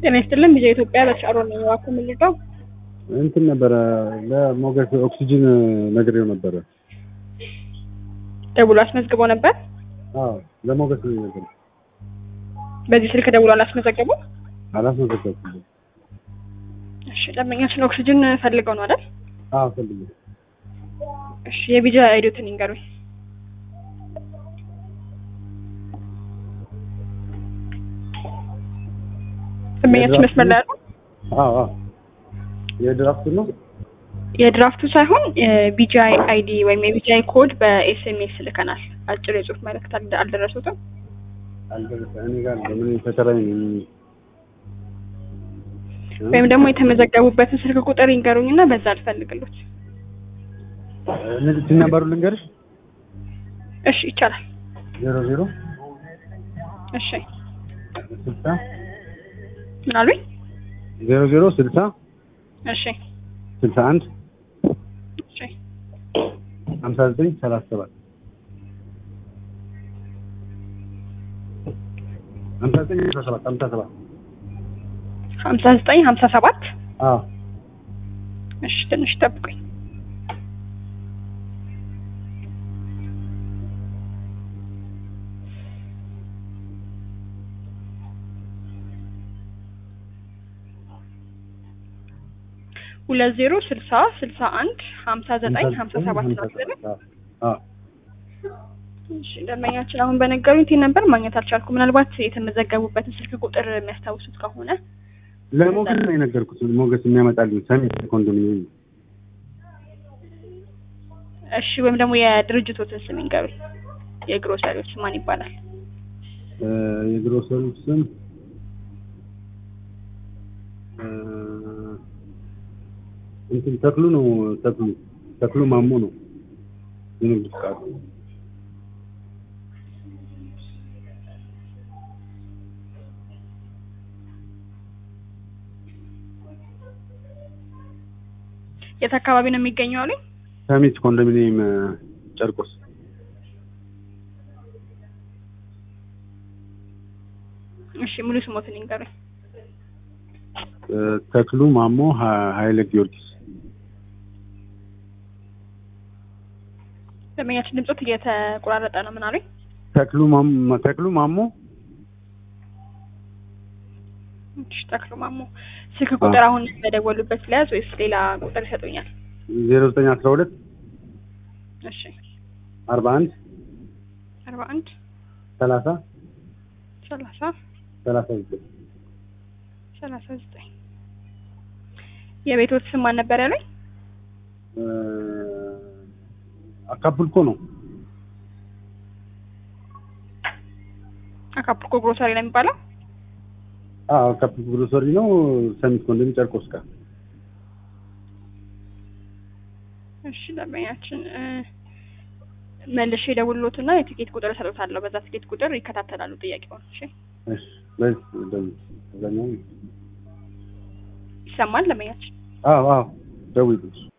ጤና ይስጥልን ቢዛ ኢትዮጵያ በተሻሮ ነው ዋኩ የምንልቀው እንትን ነበረ ለሞገስ ኦክሲጅን ነግሬው ነበረ። ደውሎ አስመዝግቦ ነበር። አዎ ለሞገስ ነው የነገረው። በዚህ ስልክ ደውሎ አላስመዘገቡ። አላስመዘገብኩም። እሺ ደንበኛችን ኦክሲጅን ፈልገው ነው አይደል? አዎ ፈልጌ እሺ የቢጃ አይዲዮትን ይንገሩኝ። ደንበኛችን መስመር ላይ ያለው አዎ አዎ የድራፍት ነው የድራፍቱ ሳይሆን የቢጂአይ አይዲ ወይም የቢጂአይ ኮድ በኤስኤምኤስ ልከናል። አጭር የጽሁፍ መልእክት አልደ- አልደረሱትም። አልደረሰ እኔ ጋር ለምን ተከራይ ነው ወይም ደግሞ የተመዘገቡበትን ስልክ ቁጥር ይንገሩኝና በዛ አልፈልግሎት። እነዚህ ነበሩ ልንገርሽ እሺ ይቻላል። ዜሮ ዜሮ እሺ ስልሳ ምን አሉኝ? ዜሮ ዜሮ ስልሳ እሺ ስልሳ አንድ እሺ ሀምሳ ዘጠኝ ሰላሳ ሰባት ሀምሳ ዘጠኝ ሀምሳ ሰባት ሀምሳ ሰባት ሀምሳ ዘጠኝ ሀምሳ ሰባት አዎ እሺ ትንሽ ጠብቁኝ። ሁለት ዜሮ ስልሳ ስልሳ አንድ ሀምሳ ዘጠኝ ሀምሳ ሰባት ነው አይደል? አዎ እሺ ደንበኛችን አሁን በነገሩኝ ቲን ነበር ማግኘት አልቻልኩም። ምናልባት የተመዘገቡበትን ስልክ ቁጥር የሚያስታውሱት ከሆነ ለሞገስ ነው የነገርኩት። ሞገስ የሚያመጣልኝ ሰሚት ኮንዶሚኒየም ነው። እሺ ወይም ደግሞ የድርጅቶትን ስም ይንገሩኝ። የግሮሰሪዎች ማን ይባላል? እ የግሮሰሪ ስም እ እንትን ተክሉ ነው። ተክሉ ተክሉ ማሞ ነው የንግድ ፍቃዱ። የት አካባቢ ነው የሚገኘው አሉኝ? ሰሚት ኮንዶሚኒየም እ ጨርቆስ እሺ ሙሉ ስሞትን ይንገሩኝ። እ ተክሉ ማሞ ሀ- ኃይለ ጊዮርጊስ ደንበኛችን ድምጾት እየተቆራረጠ ነው። ምን አሉኝ? ተክሉ ማሞ ተክሉ ማሞ እሺ ተክሉ ማሞ። ስልክ ቁጥር አሁን በደወሉበት ለያዝ ወይስ ሌላ ቁጥር ይሰጡኛል? ዜሮ ዘጠኝ አስራ ሁለት እሺ አርባ አንድ አርባ አንድ ሰላሳ ሰላሳ ሰላሳ ዘጠኝ ሰላሳ ዘጠኝ የቤቶት ስም ማን ነበር ያለኝ? እ አካፑልኮ ነው። አካፑልኮ ግሮሰሪ ነው የሚባለው። አዎ አካፑልኮ ግሮሰሪ ነው። ሰሚት ኮንዶሚኒየም ጨርቆስ ጋር እሺ ደንበኛችን እ መልሼ ደውሎትና የትኬት ቁጥር እሰጡታለሁ። በዛ ትኬት ቁጥር ይከታተላሉ ጥያቄውን። እሺ እሺ በዚህ ደም አብዛኛው ይሰማል ደንበኛችን? አዎ አዎ ደውዪልኝ